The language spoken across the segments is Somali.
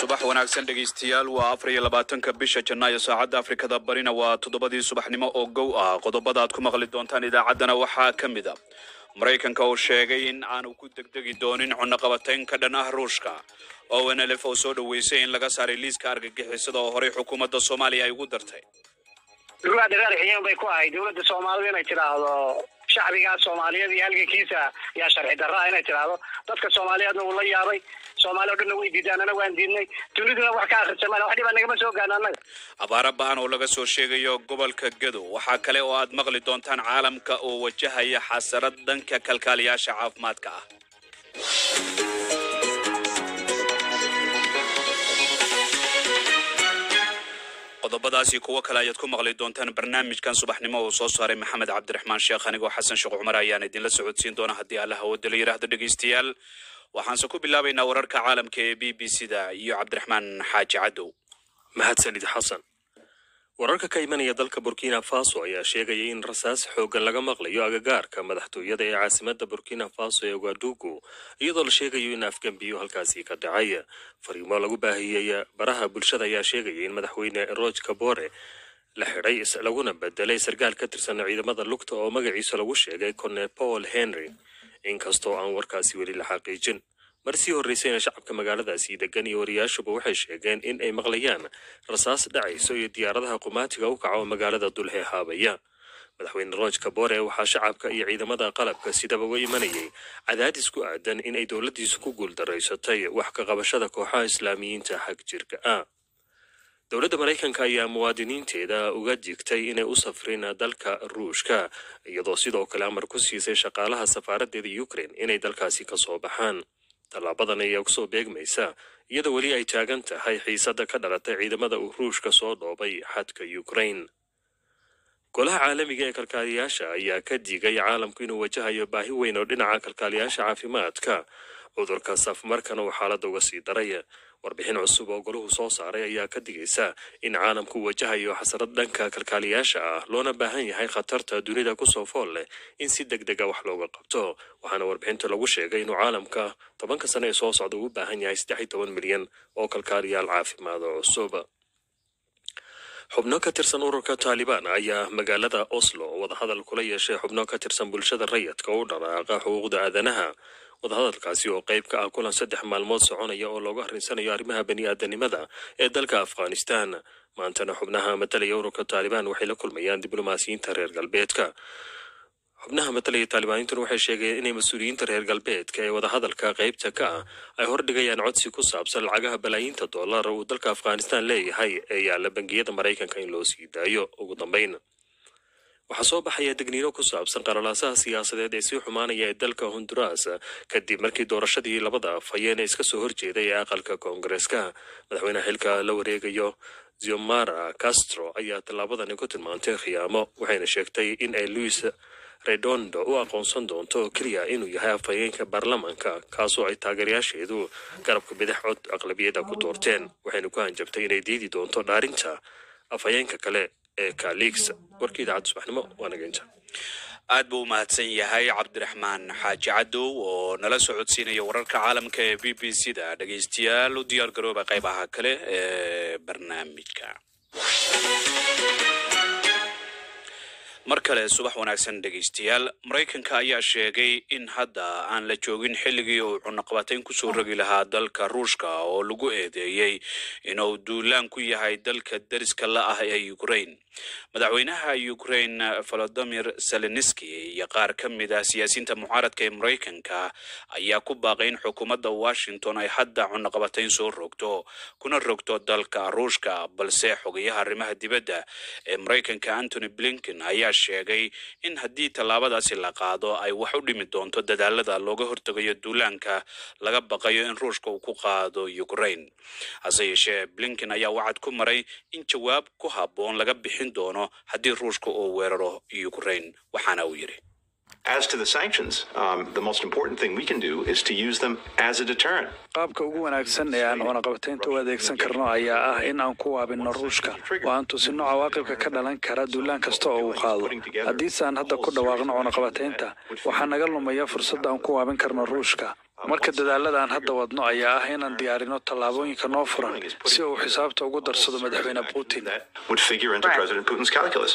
subax wanaagsan dhegaystayaal waa afar iyo labaatanka bisha janaayo saacadda afrikada barina waa toddobadii subaxnimo oo gow ah qodobada aad ku maqli doontaan idaacaddana waxaa ka mid a maraykanka uu sheegay in aanu ku degdegi doonin cunaqabatayn ka dhan ah ruushka oo nlf oo soo dhoweysay in laga saaray liiska argagixisada oo horey xukuumadda soomaaliya ay ugu dartay dowlad dagaal xiyeen bay ku ahayd dowladda soomaalida inay tidhaahdo shacbigaa soomaaliyeed iyo halgankiisa yaa sharci darraa inay tidhaahdo dadka soomaaliyeedna wuu la yaabay soomaali o dhanna way diidaan ana waan diidnay duniduna wax ka akhrisamaan wax dhibaa nagama soo gaana annaga abaaro ba-an oo laga soo sheegayo gobolka gadow waxaa kale oo aad maqli doontaan caalamka oo wajahaya xasarad dhanka kalkaaliyaasha caafimaadka ah qodobadaasi kuwo kale ayaad ku maqli doontaan barnaamijkan subaxnimo uu soo saaray maxamed cabdiraxmaan sheekh anigoo xasan sheekh cumar ayaan idinla socodsiin doona haddii alla hawada la yidhaahdo dhegaystayaal waxaanse ku bilaabaynaa wararka caalamka ee b b c da iyo cabdiraxmaan xaaji cadow mahadsanid xasan wararka ka imanaya dalka burkina faso ayaa sheegaya in rasaas xooggan laga maqlayo agagaarka madaxtooyada ee caasimada burkina faso ee ouagadugu iyadoo la sheegayo in afgembiyo halkaasi ka dhacay fariimo lagu baahiyey baraha bulshada ayaa sheegaya in madaxweyne roge kabore la xidhay laguna bedelay sarkaal ka tirsan ciidamada lugta oo magaciisa lagu sheegay cone paul henry inkastoo aan warkaasi weli la xaqiijin mar sii horreysayna shacabka magaaladaasi degan iyo wariyaashuba waxay sheegeen in ay maqlayaan rasaas dhacayso iyo diyaaradaha qumaatiga u kaca oo magaalada dulhe haabaya madaxweyne roge kabore waxaa shacabka iyo ciidamada qalabka sidaba uga imanayay cadaadis ku aadan in ay dowladdiisu ku guuldaraysatay wax ka qabashada kooxaha islaamiyiinta xag jirka ah dowladda maraykanka ayaa muwaadiniinteeda uga digtay inay u safrin dalka ruushka iyadoo sidoo kale amar ku siisay shaqaalaha safaaraddeeda ukraine inay dalkaasi ka soo baxaan tallaabadan ayaa kusoo beegmaysa iyadoo weli ay taagan tahay xiisadda ka dhalatay ciidamada uu ruushka soo dhoobay xadka ukraine golaha caalamiga ee kalkaaliyaasha ayaa ka digay caalamku inuu wajahayo baahi weyn oo dhinaca kalkaaliyaasha caafimaadka cudurka safmarkana uu xaaladda uga sii daray warbixin cusub oo golahu soo saaray ayaa ka digaysa in caalamku wajahayo xasarad dhanka kalkaaliyaasha ah loona baahan yahay khatarta dunida kusoo fool leh in si deg dega wax looga qabto waxaana warbixinta lagu sheegay inuu caalamka tobanka sane ee soo socda u baahan yahay saddex iyo toban milyan oo kalkaaliyaal caafimaad oo cusub xubno ka tirsan ururka taalibaan ayaa magaalada oslo wadahadal kula yeeshay xubno ka tirsan bulshada rayadka u dharaaqa xuquuqda aadanaha wadahadalkaasi oo qayb ka ah kulan saddex maalmood soconaya oo looga harrinsanayo arrimaha bani-aadanimada ee dalka afghanistan maantana xubnaha matalaya ururka taalibaan waxay la kulmayaan diblomaasiyiinta reer galbeedka xubnaha matalaya taalibaaniintuna waxay sheegeen inay mas-uuliyiinta reer galbeedka ee wadahadalka qaybta ka ah ay hordhigayaan codsi ku saabsan lacagaha balaayiinta dollar uu dalka afghanistan leeyahay ee yaalla bangiyada maraykanka in loo sii daayo ugu dambayn waxaa soo baxaya degniino ku saabsan qalalaasaha siyaasadeed ee sii xumaanaya ee dalka honduras kadib markii doorashadii labada afhayeen ee iska soo horjeeday ee aqalka koongareeska madaxweynaha xilka la wareegayo ziomara castro ayaa tallaabadani ku tilmaantay khiyaamo waxayna sheegtay in ay luis redondo u aqoonsan doonto oo keliya inuu yahay afhayeenka baarlamaanka kaasoo ay taageerayaasheedu garabka bidix cod aqlabiyada ku doorteen waxayna ku hanjabtay inay diidi doonto dhaarinta afhayeenka kale ee kalix warkii idaacadda subaxnimo waa nageynta aad buu u mahadsan yahay cabdiraxmaan xaaji cadow oo nala socodsiinaya wararka caalamka ee b b c da dhegaystayaal u diyaar garooba qaybaha kale ee barnaamijka mar kale subax wanaagsan dhegaystayaal maraykanka ayaa sheegay in hadda aan la joogin xilligii uu cunaqabatayn kusoo rogi lahaa dalka ruushka oo lagu eedeeyey inuu duulaan ku yahay dalka dariska la ah ee ukraine madaxweynaha ukraine volodimir zelenski iyo qaar ka mid ah siyaasiyiinta mucaaradka ee maraykanka ayaa ku baaqay in xukuumadda washington ay hadda cunaqabatayn soo rogto kuna rogto dalka ruushka balse xogayaha arrimaha dibadda ee maraykanka antony blinken ayaa sheegay in haddii tallaabadaasi la qaado ay wax u dhimi doonto dadaalada looga hortegayo duulaanka laga baqayo in ruushka uu ku qaado ukraine hase yeeshee blinken ayaa wacad ku maray in jawaab ku habboon laga bixin doono haddii ruushka uu weeraro ukraine waxaana uu yidhi As to the sanctions, um, the most important thing we can do is to use them as a deterrent. qaabka ugu wanaagsan ee aan cunaqabataynta u adeegsan karno ayaa ah in aan ku waabinno ruushka oo aan tusino cawaaqibka ka dhalan kara duulaan kasta oo uu qaado haddiise aan hadda ku dhawaaqno cunaqabataynta waxaa naga lumaya fursad aan ku waabin karno ruushka marka dadaalada aan hadda wadno ayaa ah inaan diyaarino tallaabooyinka noo furan si uu xisaabta ugu darsado madaxweyne putin would figure into President Putin's calculus.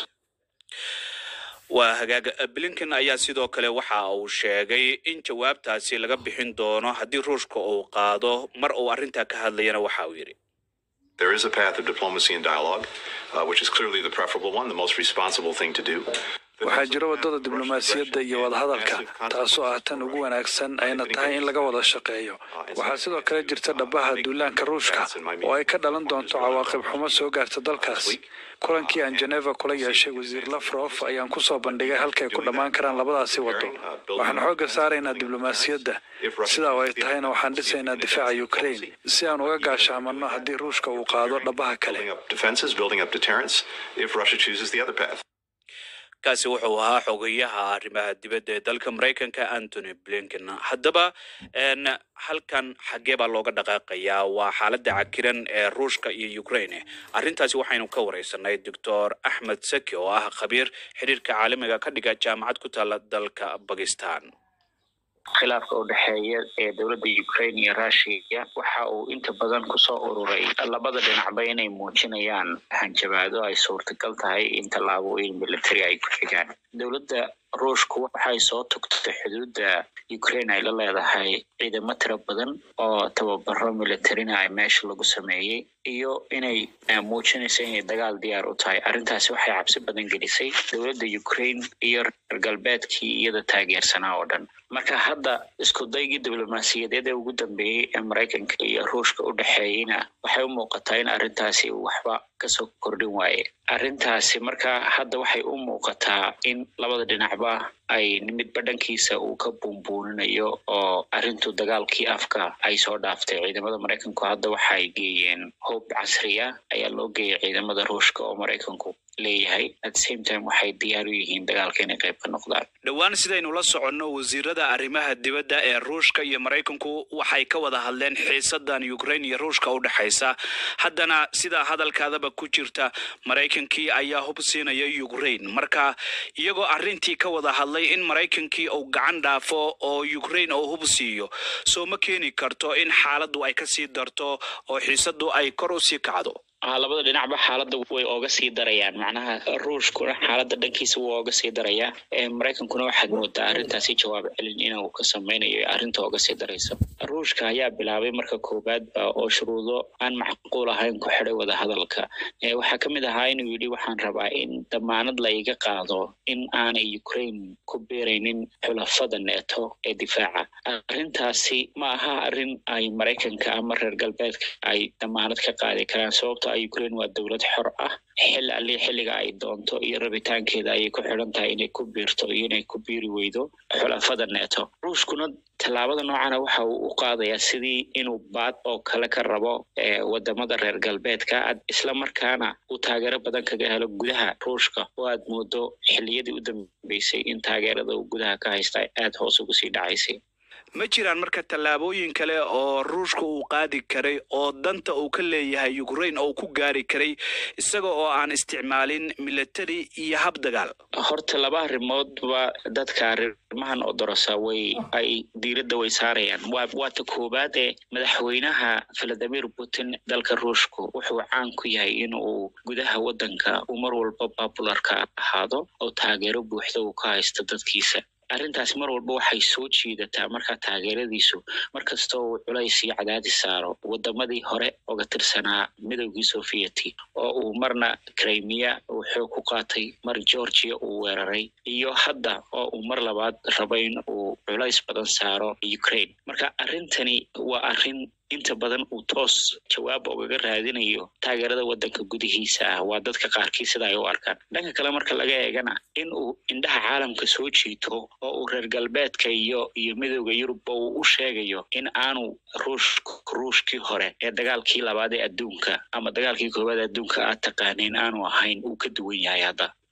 waa hagaag blinken ayaa sidoo kale waxa uu sheegay in jawaabtaasi laga bixin doono haddii ruushka uu qaado mar uu arrintaa ka hadlayana waxa uu yidhi There is a path of diplomacy and dialogue, uh, which is clearly the preferable one, the most responsible thing to do. waxaa jira waddada diblomaasiyadda iyo wadahadalka taasoo ah tan ugu wanaagsan ayna tahay in laga wada shaqeeyo waxaa sidoo kale jirta dhabaha duulaanka ruushka oo ay ka dhalan doonto cawaaqib xumo soo gaarta dalkaas kulankii aan geneva kula yeeshay wasiir lafrof ayaan kusoo bandhigay halkay ku dhammaan karaan labadaasi waddo waxaan xoogga saaraynaa diblomaasiyadda sidaa oo ay tahayna waxaan dhisaynaa difaaca ukraine si aan uga gaashaamanno haddii ruushka uu qaado dhabaha kale Building up defenses, building up deterrence, if Russia chooses the other path. kaasi wuxuu ahaa xogayaha arrimaha dibadda ee dalka maraykanka antony blinken haddaba n halkan xaggee baa looga dhaqaaqayaa waa xaaladda cakiran ee ruushka iyo ukraine arrintaasi waxaynu ka wareysanay doctor axmed saki oo ah khabiir xiriirka caalamiga ka dhiga jaamacad ku taala dalka bakistan khilaafka u dhexeeya ee dowladda ukraine iyo russia waxa uu inta badan kusoo ururay labada dhinacba inay muujinayaan hanjabaado ay suurtagal tahay in tallaabooyin military ay ku xigaan dowladda ruushku waxay soo togtay xuduudda ukraine ay la leedahay ciidamo tiro badan oo tababaro militarina ay meesha lagu sameeyey iyo inay muujinayso inay dagaal diyaar u tahay arrintaasi waxay cabsi badan gelisay dowladda ukraine iyo reer galbeedkii iyada taageersanaa oo dhan marka hadda isku daygii diblomaasiyadeed ee ugu dambeeyey ee maraykanka iyo ruushka u dhexeeyeyna waxay u muuqataa in arrintaasi uu waxba kasoo kordhin waaye arrintaasi marka hadda waxay u muuqataa in labada dhinacba ay midba dhankiisa uu ka buunbuuninayo oo arrintu dagaalkii afka ay soo dhaaftay ciidamada maraykanku hadda waxay geeyeen hoob casriya ayaa loo geeyay ciidamada ruushka oo maraykanku leeyahay at the same time waxay diyaar u yihiin dagaalka inay qayb ka noqdaan dhowaan sidaynu la soconno wasiirada arrimaha dibadda ee ruushka iyo maraykanku waxay ka wada hadleen xiisadan ukraine iyo ruushka u dhexaysa haddana sidaa hadalkaadaba ku jirta maraykankii ayaa hub siinaya ukraine marka iyagoo arrintii ka wada hadlay in maraykankii uu gacan dhaafo oo ukraine uu hub siiyo soo ma keeni karto in xaaladdu ay kasii darto oo xiisadu ay kor u sii kacdo labada dhinacba xaaladda way ooga sii darayaan macnaha ruushkuna xaaladda dhankiisa wuu ooga sii darayaa maraykankuna waxaad moodaa arrintaasi jawaab celin inuu ka sameynayo arrinta ooga sii daraysa ruushka ayaa bilaabay marka koowaadba oo shuruudo aan macquul ahayn ku xidhay wadahadalka waxaa kamid ahaa inuu yidhi waxaan rabaa in damaanad la iga qaado in aanay ukraine ku beeraynin xulafada neeto ee difaaca arrintaasi ma aha arrin ay maraykanka ama reer galbeedka ay damaanad ka qaadi karaan sababto ukraine waa dowlad xor ah xil ali xilliga ay doonto iyo rabitaankeeda ayay ku xidhan tahay inay ku biirto iyo inay ku biiri weydo xulafada neeto ruushkuna tallaabada noocana waxa uu u qaadayaa sidii inuu baad oo kale ka rabo wadamada reer galbeedka isla markaana uu taageero badan kaga helo gudaha ruushka oo aad moodo xilliyadii u dambeysay in taageerada uu gudaha ka haysta aad hoos ugu sii dhacaysay ma jiraan marka tallaabooyin kale oo ruushka uu qaadi karay oo danta uu ka leeyahay ukraine oo ku gaari karay isaga oo aan isticmaalin military iyo hab dagaal horta laba arrimoodba dadka arrimahan odorosa way ay diiradda way saarayaan waa waata koowaad ee madaxweynaha valadimir putin dalka ruushku wuxuu caan ku yahay in uu gudaha waddanka uu mar walba popularka ahaado oo taageero buuxda uu ka haysto dadkiisa arrintaasi mar walba waxay soo jiidataa markaa taageeradiisu markastoo uu culays iyo cadaadis saaro wadamadii hore oga tirsanaa midowgii sovieti oo uu marna crimea uu xoog ku qaatay mar georgia uu weeraray iyo hadda oo uu mar labaad rabo in uu culays badan saaro ukraine marka arrintani waa arrin inta badan uu toos jawaab ogaga raadinayo taageerada waddanka gudihiisa ah waa dadka qaarkii sida ay u arkaan dhanka kale marka laga eegana in uu indhaha caalamka soo jiito oo uu reer galbeedka iyo iyo midowda yurubba uu u sheegayo in aanu ruush ruushkii hore ee dagaalkii labaad ee adduunka ama dagaalkii koowaad adduunka aad taqaaneen aanu ahayn uu ka duwan yahay hadda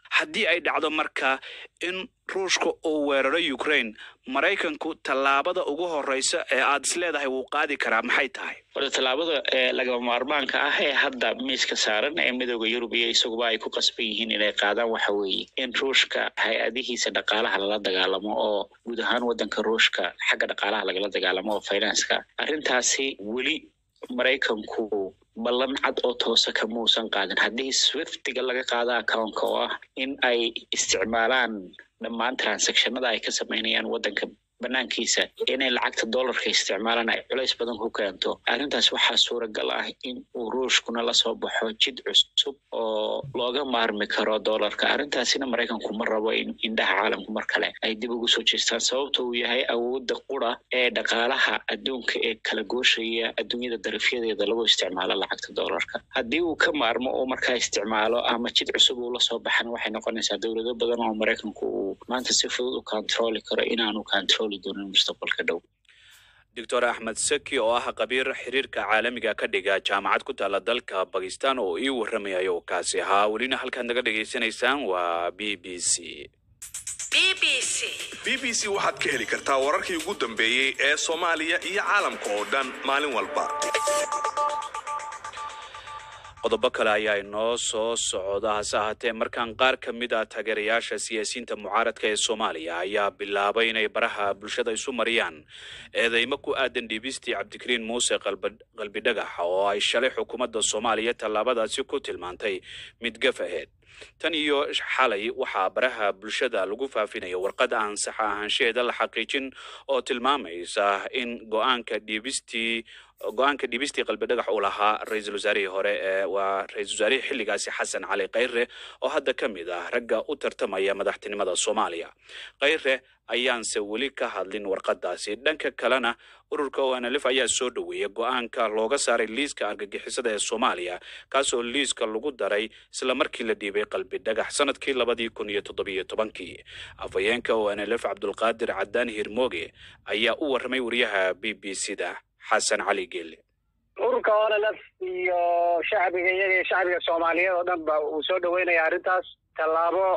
haddii ay dhacdo marka in ruushka uu weeraro ukraine maraykanku tallaabada ugu horreysa ee aad is leedahay wuu qaadi karaa maxay tahay wada tallaabada ee lagama maarmaanka ah ee hadda miiska saaran ee midooda yurub iyo isaguba ay ku qasban yihiin inay qaadaan waxa weeye in ruushka hay-adihiisa dhaqaalaha lala dagaalamo oo guud ahaan waddanka ruushka xagga dhaqaalaha lagala dagaalamo oo finanska arrintaasi weli maraykanku ballan cad oo toosa kamuusan qaadin haddii swiftiga laga qaado accountka oo ah in ay isticmaalaan dhammaan transactionada ay ka samaynayaan waddanka banaankiisa inay lacagta dollarka isticmaalaan ay culays badan ku keento arrintaas waxaa suuragal ah in uu ruushkuna lasoo baxo jid cusub oo looga maarmi karo dollarka arrintaasina maraykanku ma rabo in indhaha caalamku mar kale ay dib ugu soo jeestaan sababta uu yahay awoodda qura ee dhaqaalaha adduunka ee kala gooshaya adduunyada darafyadeeda lagu isticmaalo lacagta dollarka haddii uu ka maarmo oo markaa isticmaalo ama jid cusub uu lasoo baxana waxay noqonaysaa dowlado badan oo maraykanku uu maanta si fudud u kontroli karo inaanu kontroli doonin mustaqbalka dhow doctor axmed seki oo ah khabiir xiriirka caalamiga ka dhiga jaamacad ku taala dalka bakistan oo ii warramaya oo kaasi ahaa welina halkaad naga dhagaysanaysaan waa b b c b b c waxaad ka heli kartaa wararkii ugu dambeeyey ee soomaaliya iyo caalamka oo dhan maalin walba qodobo kale ayaa inoo soo socda hase ahaatee markaan qaar ka mid a taageerayaasha siyaasiyiinta mucaaradka ee soomaaliya ayaa bilaabay inay baraha bulshada isu mariyaan eedeymo ku aadan dhiibistii cabdikariin muuse qalbidhagax oo ay shalay xukuumadda soomaaliya tallaabadaasi ku tilmaantay mid gaf aheyd tan iyo xalay waxaa baraha bulshada lagu faafinaya warqad aan sax ahaanshaheeda la xaqiijin oo tilmaamaysa in go-aanka dhiibistii go-aanka dhiibistii qalbidhagax uu lahaa ra-iisul wasaarihii hore ee waa ra-isul wasaarihii xilligaasi xasan cali khayre oo hadda ka mid ah ragga u tartamaya madaxtinimada soomaaliya khayre ayaanse weli ka hadlin warqadaasi dhanka kalena ururka onlf ayaa soo dhoweeyay go-aanka looga saaray liiska argagixisada ee soomaaliya kaasoo liiska lagu daray isla markii la dhiibay qalbi dhagax sanadkii labadii kun iyo toddobiyo tobankii afhayeenka onlf cabdulqaadir cadaan hirmooge ayaa u warramay wariyaha b b c da xasan cali geele ururka onlf iyo shacbiga iyaga iyo shacbiga soomaaliyeed oo dhan ba uu soo dhaweynaya arrintaas tallaabo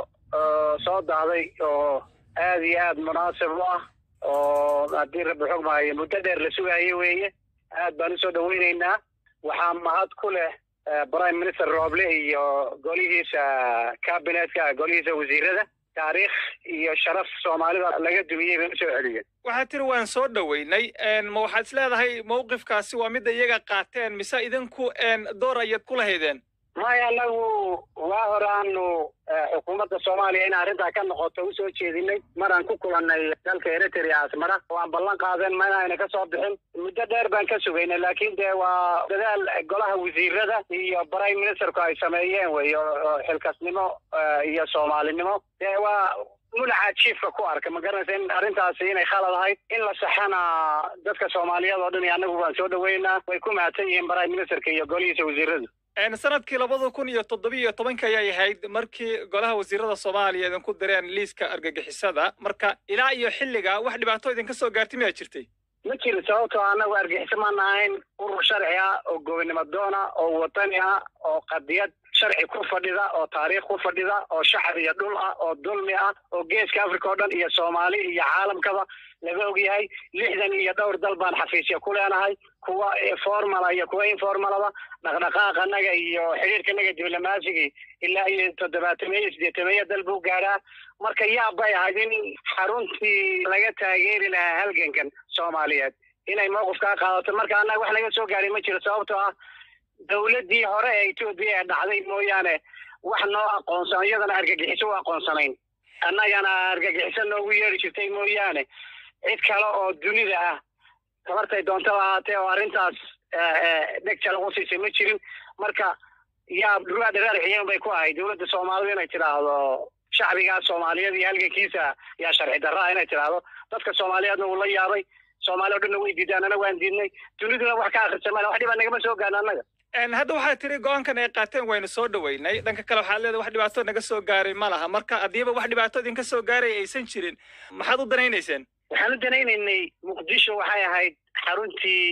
soo dahday oo aada iyo aada munaasib u ah oo haddii rabbi xog maayo muddo dheer la sugayo weeye aad baan usoo dhaweyneynaa waxaa mahad ku leh prime minister rooble iyo golihiisa cabinetka golihiisa wasiirada taariikh iyo sharaf soomaalida laga dumiyey bay usoo celiyeen waxaad tiri waan soo dhoweynay ma waxaad is leedahay mawqifkaasi waa midda iyaga qaateen mise idinku door ayaad ku lahaydeen maya anagu waa horaanu xukuumadda soomaaliya in arrintaa ka noqoto usoo jeedinay maraan ku kulannay dalka eritrea asmara waan ballan qaadeen ma inayna ka soo bixin muddo dheer baan ka sugaynay laakiin dee waa dadaal golaha wasiirada iyo prime ministerku ay sameeyeen wey oo xilkasnimo iyo soomaalinimo dee waa mulaca jiifka ku arka ma garanaysa in arrintaasi inay khalad ahayd in la saxana dadka soomaaliyeed oo dhan iyo annagu waan soo dhaweynaa way ku mahadsan yihiin prime ministerka iyo golihiisa wasiiradu sanadkii labada kun iyo toddobiyo tobanka ayay ahayd markii golaha wasiirada soomaaliya idinku direen liiska argagixisada marka ilaa iyo xilliga wax dhibaato idinka soo gaartay miyaa jirtay ma jirin sababtoo annagu argixiso maan ahayn urur sharci ah oo gobonimo doona oo wadani ah oo qadiyad sharci ku fadhida oo taariikh ku fadhida oo shacab iyo dhul ah oo dulmi ah oo geeska africa oo dhan iyo soomaali iyo caalamkaba laga ogyahay lixdan iyo dhowr dal baan xafiisya ku leenahay kuwa formala iyo kuwa informalaba dhaqdhaqaaqanaga iyo xidhiirkanaga diblomasigii ilaa iyo toddobaatameeyo sideetameeyo dal buu gaadhaa marka yaab bay ahayd in xaruntii laga taageeri lahaa halgankan soomaaliyeed inay mowqifkaa qaadato marka annaga wax laga soo gaaray ma jiro sababtoo ah dowladdii hore ee etoobiya ee dhacday mooyaane wax noo aqoonsan iyadana argagixiso u aqoonsanayn annagana argagixiso noogu yeeri jirtay mooyaane cid kale oo dunida ah tabartay doontaba ahaatee oo arrintaas dheg jalagu siisay ma jirin marka yaa dhugaa dhagaar xiyeen bay ku ahayd dowladda soomaalidu inay tidhaahdo shacbigaa soomaaliyeed iyo halgankiisa yaa sharci darraa inay tidhaahdo dadka soomaaliyeedna wuu la yaabay soomaali o dhanna way diidaan ana waan diidnay duniduna wax ka akrisa male wax dhibaa nagama soo gaarna annaga hadda waxaad tiri go-aankan ay qaateen waynu soo dhoweynay dhanka kale waxaad leedahay wax dhibaato naga soo gaaray ma laha marka haddiiba wax dhibaato idinka soo gaaray aysan jirin maxaad u danaynayseen waxaan u danaynaynay muqdisho waxay ahayd xaruntii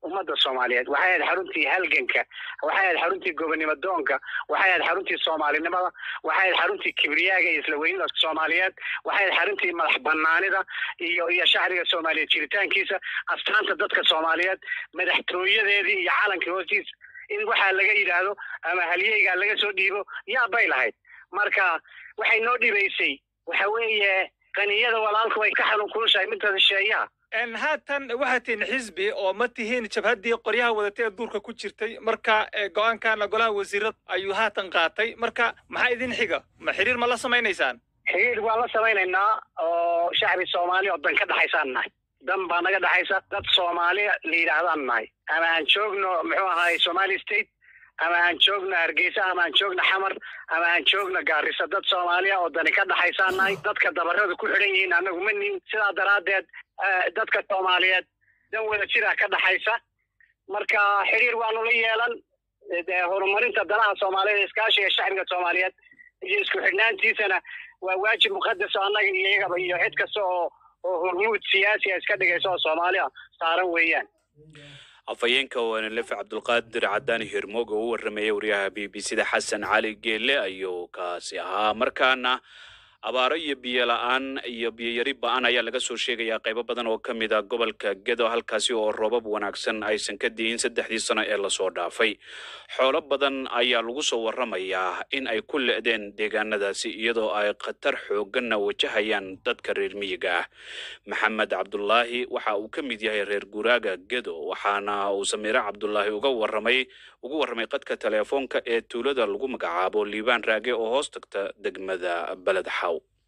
ummadda soomaaliyeed waxay ahayd xaruntii halganka waxay ahayd xaruntii gobonimo doonka waxay ahayd xaruntii soomaalinimada waxay ahayd xaruntii kibriyaaga iyo isla weynida soomaaliyeed waxay ahayd xaruntii madax banaanida iyo iyo shacbiga soomaaliyeed jiritaankiisa astaanta dadka soomaaliyeed madaxtooyadeedii iyo calankii hoostiisa in waxaa laga yidhaahdo ama halyeygaa laga soo dhiibo yaa bay lahayd marka waxay noo dhibaysay waxa weeye qaniyada walaalku way ka xanuun kulushahay midda shisheeyaha haatan waxaad tihiin xisbi oo ma tihiin jabhaddii qoryaha wadatay ee duurka ku jirtay marka go-aankana golaha wasiirada ayuu haatan qaatay marka maxaa idin xiga ma xiriir ma la samaynaysaan xiriir waan la samaynaynaa oo shacbi soomaali oo dan ka dhexaysaan nahay dan baa naga dhexaysa dad soomaali la yidhaahdaan nahay ama aan joogno muxuu ahaay somali state ama aan joogno hargeysa ama aan joogno xamar ama aan joogno gaarisa dad soomaaliya oo dani ka dhexaysaan nahay dadka dabarada ku xidhan yihiin annagu ma nihin sidaa daraaddeed dadka soomaaliyeed dan wada jiraa ka dhexaysa marka xiriir waanu la yeelan horumarinta danaha soomaaliyeed iskaashiga shacbiga soomaaliyeed iyo isku xidhnaantiisana waa waajib muqadas oo annaga iyo iyagaba iyo cid kasta oo oo hormuud siyaasiya iska dhigaysa oo soomaaliya saaran weeyaan afhayeenka wanalefe cabdulqaadir cadaani hirmoog oo u warrameeyay waryaha b b c da xasan cali geelle ayuu kaasi ahaa markaana abaaro iyo biyo la-aan iyo biyoyari ba-an ayaa laga soo sheegayaa qaybo badan oo ka mid a gobolka gedo halkaasi oo roobab wanaagsan aysan ka diin saddexdii sano ee lasoo dhaafay xoolo badan ayaa lagu soo warramayaa in ay ku le-deen deegaanadaasi iyadoo ay khatar xoogganna wajahayaan dadka reer miyiga ah maxamed cabdulaahi waxa uu ka mid yahay reer guraaga gedo waxaana uu samiire cabdulaahi uga warramay ugu warramay qadka teleefoonka ee tuulada lagu magacaabo liibaan raage oo hoos tagta degmada beled xaw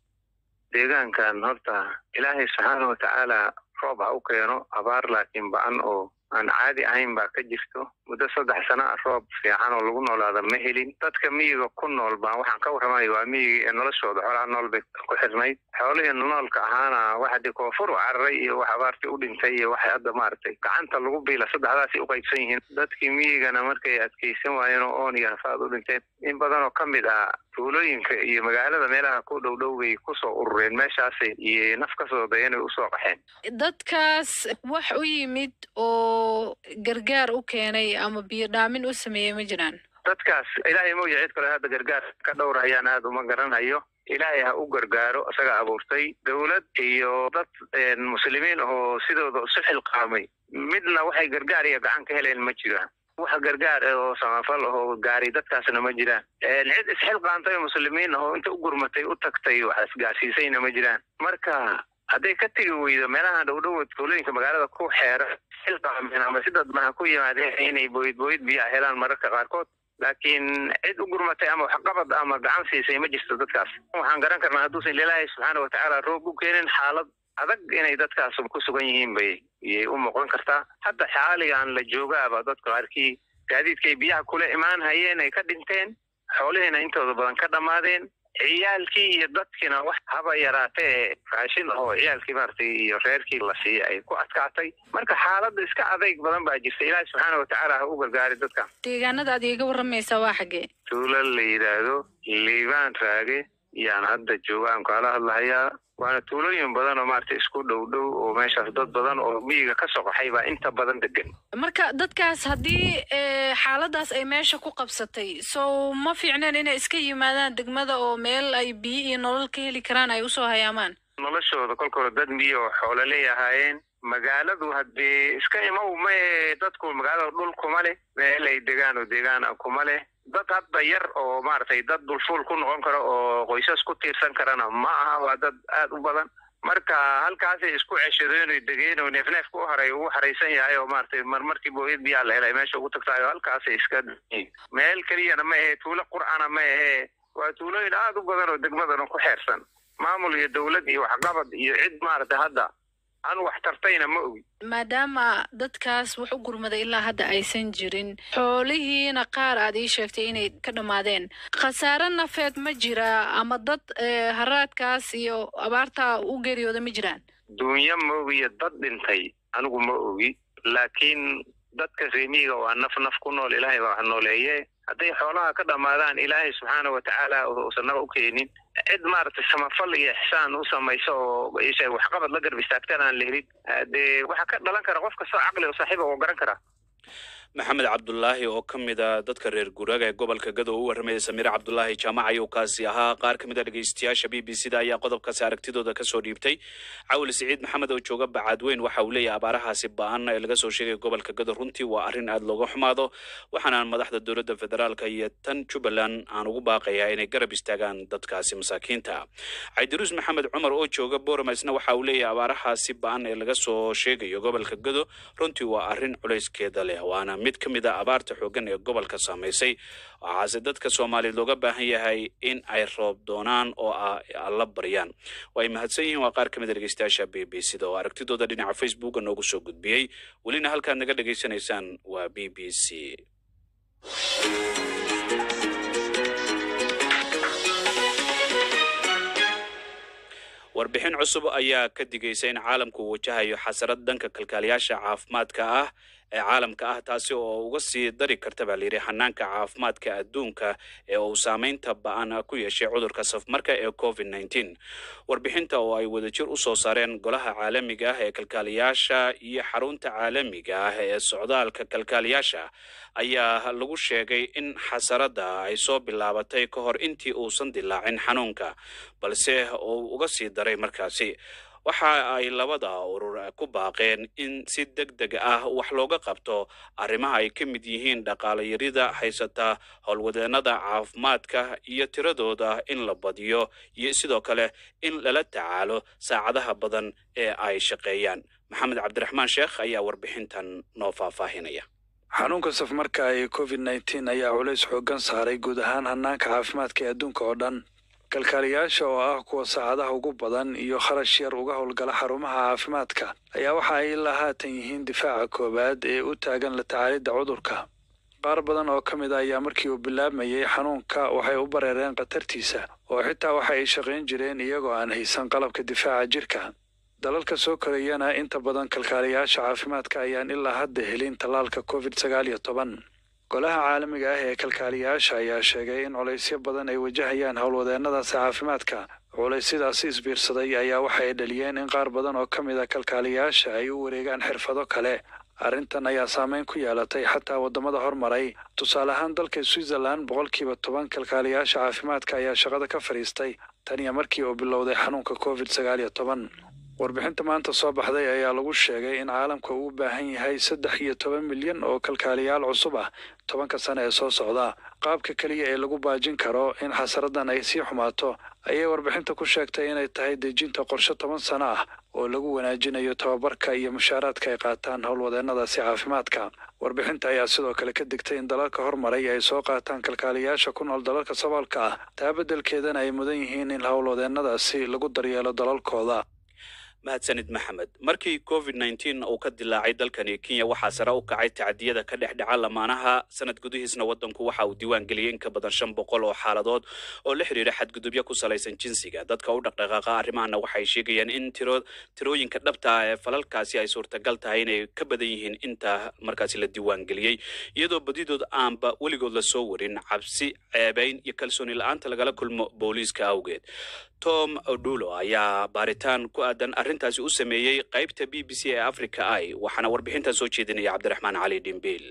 deegaankan horta ilaahay subxaana watacaala roob ha u keeno abaar laakiin ba-an oo aan caadi ahayn baa ka jirto muddo saddex sana a roob fiican oo lagu noolaada ma helin dadka miyiga ku nool baan waxaan ka warramaya waa miyiga ee noloshooda xoolaha nool bay ku xirnayd xoolihii noolka ahaana waxa dee koonfur u cararay iyo wax abaartii u dhintay iyo waxay hadda maaragtay gacanta lagu biila saddexdaasay u qaybsan yihiin dadkii miyigana markay adkaysan waayeen oo oon iyo hafaad u dhinteen in badan oo ka mid ah tuulooyinka iyo magaalada meelaha ku dhow dhow bay kusoo urureen meeshaasay iyo naf ka soo dayanay usoo qaxeen dadkaas wax u yimid oo gargaar u keenay ama biyo dhaamin u sameeyey ma jiraan dadkaas ilaahay mooya cid kale hadda gargaar ka dhowr hayaan aada uma garanhayo ilaahay ha u gargaaro isaga abuurtay dowlad iyo dad muslimiin oo sidooda isu xilqaamay midna waxay gargaar iyo gacan ka heleen ma jiraan wax gargaar oo samafal oo gaari dadkaasna ma jiraan cid isxilqaantay muslimiin oo inta u gurmatay u tagtay wax isgaarsiisayna ma jiraan marka hadday ka tegi weydo meelaha dhowdhow tuulooyinka magaalada ku xeera xilqaameen ama si dadbaha ku yimaadeen inay booyid booyid biyaa helaan mararka qaarkood laakiin cid u gurmatay ama waxqabad ama gacan siisay ma jirto dadkaas waxaan garan karnaa hadduusan ilaahay subxaana watacaala roob u keenin xaalad adag inay dadkaas ku sugan yihiin bay iyay u muuqan kartaa hadda xaaligan la joogaaba dadka qaarkii gaadiidkay biyaha kula imaan hayeen ay ka dhinteen xoolihiina intooda badan ka dhammaadeen ciyaalkii iyo dadkiina wax haba yaraatee raashin oo ciyaalkii maaragtay iyo reerkii la siiyey ay ku adkaatay marka xaaladda iska adayg badan baa jirta ilaahi subxaana watacaala ha u gargaari dadka deegaanada aad iiga warramaysaa waa xaggee tuulo la yidhaahdo liibaan raage yaan hadda jooga aan kaala hadlahayaa waana tuulooyin badan oo maaragtay isku dhow dhow oo meeshaas dad badan oo miyiga ka soo qaxay baa inta badan degan marka dadkaas haddii xaaladaas ay meesha ku qabsatay sow ma fiicneen inay iska yimaadaan degmada oo meel ay biyo iyo nolol ka heli karaan ay usoo hayaamaan noloshooda kolka hore dad miyo oo xoololey ahaayeen magaaladu haddii iska imow mae dadku magaalada dhul kuma leh meel ay degaan oo deegaan ah kuma leh dad hadda yar oo maaragtay dad dulfuul ku noqon karo oo qoysas ku tiirsan karana ma aha waa dad aad u badan marka halkaasay isku ceshadeen oy degeen oo neefneefka u haray ugu haraysan yahay oo maaragtay marmarkii booyad biyaa la helay meesha ugu tagtahay oo halkaasay iska meel keliyana ma ahee tuulo qur'ana ma ahee waa tuulooyin aad u badan oo degmadana ku xeersan maamul iyo dowlad iyo waxqabad iyo cid maaragtay hadda aan wax tartayna ma ogi maadaama dadkaas wax u gurmaday ilaa hadda aysan jirin xoolihiina qaar aad ii sheegtay inay ka dhammaadeen khasaare nafeed ma jira ama dad haraadkaas iyo abaarta u geeriyooda ma jiraan duunyo ma ogiyo dad dhintay anigu ma ogi laakiin dadka reemiyiga waa naf naf ku nool ilaahay baa wax nooleeye hadday xoolaha ka dhammaadaan ilaahay subxaana watacaala uusan naga u keenin cid maaragtay samafal iyo ixsaan u samayso oo isha waxqabad la garb istaagtaan aan la helin dee waxaa ka dhalan kara qof kastoo caqli oo saaxiiba oo garan kara maxamed cabdulaahi oo ka mid a dadka reer guuraaga ee gobolka gado u warramaya samiire cabdulaahi jaamac ayuu kaasi ahaa qaar ka mid a dhegeystayaasha b b c da ayaa qodobkaasi aragtidooda kasoo dhiibtay cawil siciid maxamed oo jooga bacadweyn waxa uu leeyahay abaarahaasi ba-an ee laga soo sheegay gobolka gado runtii waa arrin aada looga xumaado waxaanaan madaxda dowladda federaalka iyo tan jubbaland aan ugu baaqayaa inay garab istaagaan dadkaasi masaakiinta caydiruus maxamed cumar oo jooga booramaisna waxa uu leeyahay abaarahaasi ba-an ee laga soo sheegayo gobolka gado runtii waa arrin culayskeeda leh waana mid ka mid a abaarta xooggan ee gobolka saamaysay waxaase dadka soomaaliyeed looga baahan yahay in ay roob doonaan oo alla baryaan way mahadsan yihiin waa qaar ka mid a dhegeystayaasha b b c da oo aragtidooda dhinaca facebooka noogu soo gudbiyey welina halkaad naga dhegaysanaysaan waa b b c warbixin cusub ayaa ka digaysa in caalamku uu wajahayo xasarad dhanka kalkaaliyaasha caafimaadka ah ee caalamka ah taasi oo uga sii dari karta baa layidhi hanaanka caafimaadka adduunka ee uu saameynta ba-an ku yeeshay cudurka safmarka ee covid nneteen warbixinta oo ay wadajir u soo saareen golaha caalamiga ah ee kalkaaliyaasha iyo xarunta caalamiga ah ee socdaalka kalkaaliyaasha ayaa lagu sheegay in xasaradda ay soo bilaabatay ka hor intii uusan dilaacin xanuunka balse uu uga sii daray markaasi waxa ay labada urur ku baaqeen in si deg deg ah wax looga qabto arrimaha ay ka mid yihiin dhaqaalayarida haysata howlwadeennada caafimaadka iyo tiradooda in la badiyo iyo sidoo kale in lala tacaalo saacadaha badan ee ay shaqeeyaan maxamed cabdiraxmaan sheekh ayaa warbixintan noo faahfaahinaya xanuunka safmarka ee covid nneteen ayaa culays xooggan saaray guud ahaan hanaanka caafimaadka ee adduunka oo dhan kalkaaliyaasha oo ah kuwa saacadaha ugu badan iyo kharash yar uga howlgala xarumaha caafimaadka ayaa waxa ay ilaa haatan yihiin difaaca koowaad ee u taagan la tacaalidda cudurka qaar badan oo ka mid a ayaa markii uu bilaabmayey xanuunka waxay u bareereen khatartiisa oo xitaa waxa ay shaqayn jireen iyagoo aan haysan qalabka difaaca jirka dalalka soo korayana inta badan kalkaaliyaasha caafimaadka ayaan ilaa hadda helin tallaalka covid sagaal iyo toban golaha caalamiga ah ee kalkaaliyaasha ayaa sheegay in culaysyo badan ay wajahayaan howlwadeennadaasi caafimaadka culaysyadaasi isbiirsaday ayaa waxa ay dhaliyeen in qaar badan oo ka mid a kalkaaliyaasha ay u wareegaan xirfado kale arrintan ayaa saameyn ku yeelatay xataa waddamada hormaray tusaale ahaan dalka switzerland boqolkiiba toban kalkaaliyaasha caafimaadka ayaa shaqada ka fadhiistay tan iyo markii uu bilowday xanuunka covid sagaal iyo toban warbixinta maanta soo baxday ayaa lagu sheegay in caalamka uu u baahan yahay saddex iyo toban milyan oo kalkaaliyaal cusub ah tobanka sane ee soo socda qaabka keliya ee lagu baajin karo in xasaradan ay sii xumaato ayay warbixinta ku sheegtay inay tahay dejinta qorshe toban sano ah oo lagu wanaajinayo tababarka iyo mushaaraadka ay qaataan howlwadeennadaasi caafimaadka warbixinta ayaa sidoo kale ka digtay in dalalka hormaray ay soo qaataan kalkaaliyaasha ku nool dalalka saboolka ah taa beddelkeedana ay mudan yihiin in howlwadeennadaasi lagu daryeelo dalalkooda mahadsanid maxamed markii covid nneteen uu ka dilaacay dalkani kenya waxaa sare u kacay tacadiyada ka dhex dhaca lamaanaha sanad gudihiisna waddanku waxa uu diiwaan geliyey in ka badan shan boqol oo xaaladood oo la xidhiidha xadgudubyo ku salaysan jinsiga dadka u dhaqdhaqaaqa arrimahana waxay sheegayaan in tiro tirooyinka dhabta ah ee falalkaasi ay suurtagal tahay inay ka badan yihiin inta markaasi la diiwaan geliyey iyadoo badidood aanba weligood la soo warin cabsi ceebayn iyo kalsooni la-aanta lagala kulmo booliiska awgeed tom odulo ayaa baaritaan ku aadan arrintaasi u sameeyey qaybta b b c ee africa i waxaana warbixintan soo jeedinaya cabdiraxmaan cali dhimbiil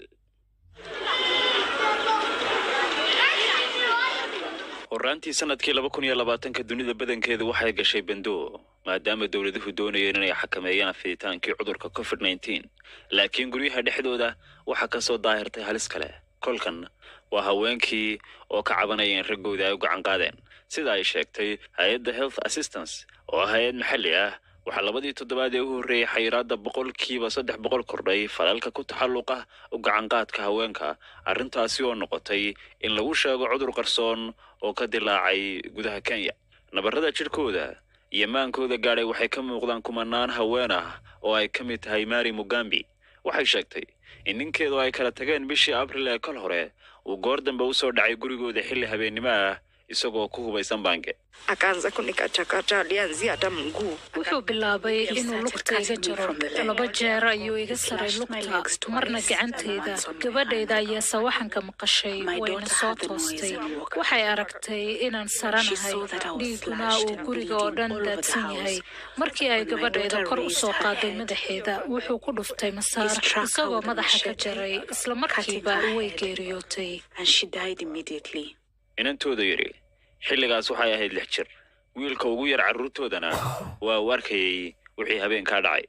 horaantii sanadkii laba kun iyo labaatanka dunida badankeedu waxay gashay bando maadaama dowladuhu doonayeen inay xakameeyaan fiditaankii cudurka covid nneteen laakiin guryaha dhexdooda waxaa ka soo daahirtay halis kale kolkan waa haweenkii oo ka cabanaya in raggooda ay u gacan qaadeen sida ay sheegtay hay-adda health assistance oo ah hay-ad maxalli ah waxaa labadii toddobaad ee u horreeyey xayiraadda boqolkiiba saddex boqol kordhay falalka ku taxalluqa u gacanqaadka haweenka arrintaasi oo noqotay in lagu sheego cudur qarsoon oo ka dilaacay gudaha kenya nabarrada jidhkooda iyo maankooda gaadhay waxay ka muuqdaan kumanaan haween ah oo ay ka mid tahay mari mugambi waxay sheegtay in ninkeedu ay kala tageen bishii abril ee kol hore uu goor dambe u soo dhacay gurigooda xilli habeennimo ah isagoo ku hubaysan baange akaanza kunikachakata alianzia hata mguu wuxuu bilaabay inuu lugta iga jaro laba jeer ayuu iga saray lugta marna gacantayda gabadhayda ayaa sawaxanka maqashay wayna soo toostay waxay aragtay inaan saranahay dhiiguna uu guriga oo dhan daadsan yahay markii ay gabadhayda kor u soo qaaday madaxeeda wuxuu ku dhuftay masaar isagoo madaxa ka jaray isla markiiba way geeriyootay inantooda yidhi xilligaas waxay ahayd lix jir wiilka ugu yar carruurtoodana waa uu arkayay wixii habeenkaa dhacay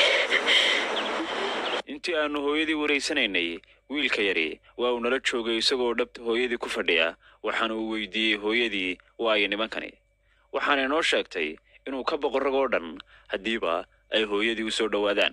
intii aannu hooyadii waraysanaynay wiilka yari waa uu nala joogay isagoo dhabta hooyadii ku fadhiya waxaana uu weydiiyey hooyadii waayo nimankani waxaana inoo sheegtay inuu ka boqo rag oo dhan haddiiba ay hooyadii u soo dhowaadaan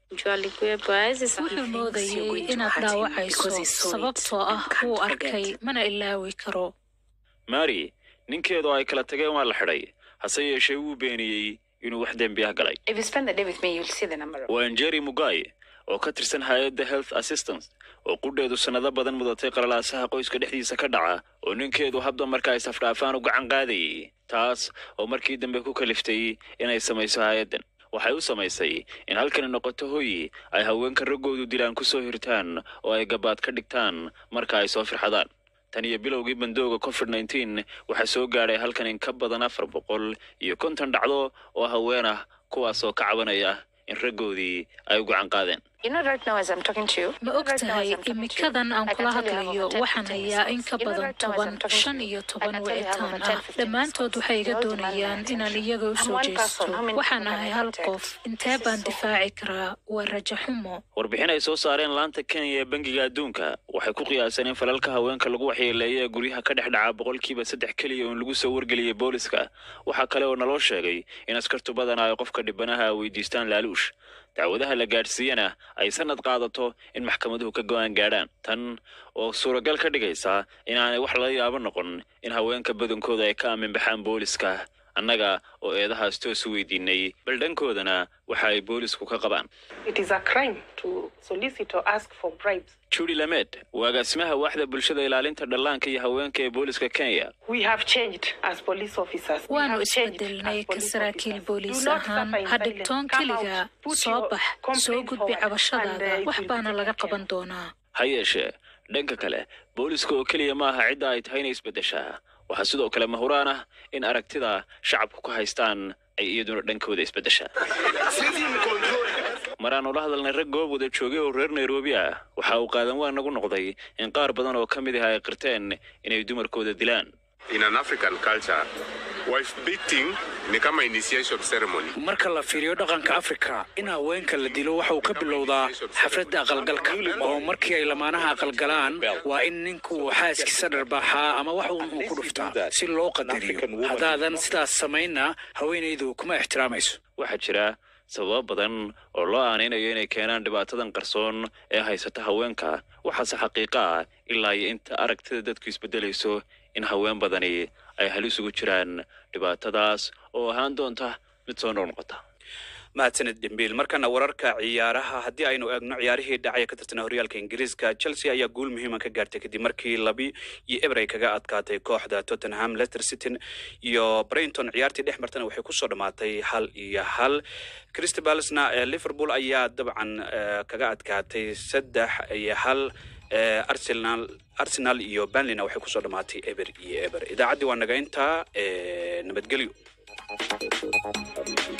wuxuu moodayay inaad dhaawacayso sababtoo ah wuu arkay mana ilaawi karo mari ninkeedu ay kala tageen waa la xidhay hase yeeshee wuu beeniyey inuu wax dembi ah galay waa njeri mugai oo ka tirsan hay-adda health assistance oo qudheedu sannado badan mudatay qalalaasaha qoyska dhexdiisa ka dhaca oo ninkeedu habda marka ay safdhaafaan u gacan qaadayay taas oo markii dambe ku kaliftay inay samayso hay-addan waxay u samaysay in halkani noqoto hoyi ay haweenka raggoodu dilaan ku soo hirtaan oo ay gabaad ka dhigtaan marka ay soo firxadaan tan iyo bilowgii bandooga covid nneteen waxaa soo gaadhay halkan in ka badan afar boqol iyo konton dhacdo oo haween ah kuwaasoo ka cabanaya in raggoodii ay u gacan qaadeen ma og tahay imikadan aan kula hadlayo waxaan hayaa in ka badan toban shan iyo toban wicitaan ah dhammaantood waxay iga doonayaan inaan iyaga u soo jeesto waxaan ahay hal qof intee baan difaaci karaa waa rajo xumo warbixin ay soo saareen laanta kenya ee bangiga adduunka waxay ku qiyaaseen in falalka haweenka lagu waxyeeleeya ee guryaha ka dhex dhaca boqolkiiba saddex keliya oo in lagu soo wargeliyey booliska waxaa kale oo naloo sheegay in askartu badanaa ay qofka dhibanaha weydiistaan laaluush dacwadaha la gaadhsiiyana ay sanad qaadato in maxkamaduhu ka go-aan gaadhaan tan oo suuragal ka dhigaysa inaanay wax laga yaabo noqon in haweenka badankooda ay ka aaminbaxaan booliska annaga oo eedahaas toos u weydiinay bal dhankoodana waxa ay boolisku ka qabaan judy lamed waa agaasimaha waaxda bulshada ilaalinta dhallaanka iyo haweenka ee booliska kenya waanu isbedelnay ka saraakiil booliis ahaan ha dhigtoon keliga soo bax soo gudbi cabashadaada wax baana laga qaban doonaa ha yeeshee dhanka kale booliska oo keliya ma aha cidda ay tahay inay isbeddeshaa waxaa sidoo kale mahuraan ah in aragtida shacabku ka haystaan ay iyaduna dhankooda isbeddeshaa maraanu la hadalnay rag goob wada joogay oo reer nairobi ah waxa uu qaadan waa nagu noqday in qaar badan oo ka mid ah ay qirteen inay dumarkooda dilaan In an African culture, wife beating ni kama initiation ceremony. marka la fiiriyo dhaqanka afrika in haweenka la dilo waxa uu ka bilowdaa xafladda aqalgalka oo markii ay lamaanaha aqalgalaan waa in ninku xaaskiisa dharbaaxaa ama wax uun uu ku dhuftaa si loo qadariyo haddaadan sidaas samaynna haweenaydu kuma ixtiraamayso waxaa jira sababo badan oo loo aanaynayo inay keenaan dhibaatadan qarsoon ee haysata haweenka waxaase xaqiiqo ah ilaa iyo inta aragtida dadku isbeddelayso in haween badani ay halis ugu jiraan dhibaatadaas oo ahaan doonta mid soo noqnoqota mahadsanid dhimbiil markana wararka ciyaaraha haddii aynu eegno ciyaarihii dhacaya ka tirtana horyaalka ingiriiska chelsea ayaa guul muhiima ka gaartay kadib markii labi iyo ebrey kaga adkaatay kooxda tottenham leicester city iyo brenton ciyaartii dhex martana waxay kusoo dhammaatay hal iyo hal crystal palacena ee liverpool ayaa dabcan eh, kaga adkaatay saddex iyo hal eh, arsenal arsenal iyo banlina waxay kusoo dhammaatay eber iyo eber idaacaddii waa naga intaa eh, nabadgelyo